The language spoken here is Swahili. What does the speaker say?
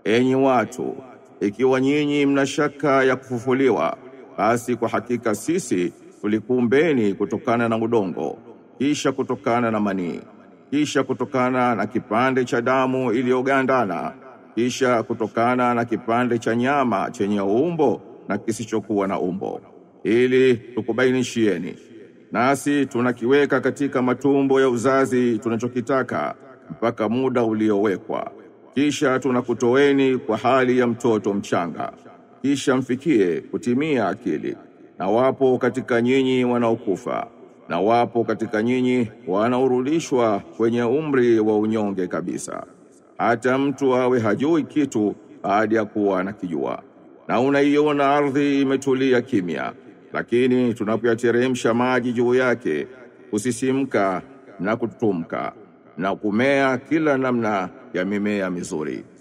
enyi watu, ikiwa nyinyi mna shaka ya kufufuliwa, basi kwa hakika sisi tulikuumbeni kutokana na udongo, kisha kutokana na manii, kisha kutokana na kipande cha damu iliyogandana, kisha kutokana na kipande cha nyama chenye umbo na kisichokuwa na umbo, ili tukubainishieni. Nasi tunakiweka katika matumbo ya uzazi tunachokitaka mpaka muda uliowekwa, kisha tunakutoeni kwa hali ya mtoto mchanga, kisha mfikie kutimia akili. Na wapo katika nyinyi wanaokufa, na wapo katika nyinyi wanaorudishwa kwenye umri wa unyonge kabisa, hata mtu awe hajui kitu baada ya kuwa anakijua. Na unaiona ardhi imetulia kimya, lakini tunapoyateremsha maji juu yake kusisimka na kutumka na kumea kila namna ya mimea mizuri.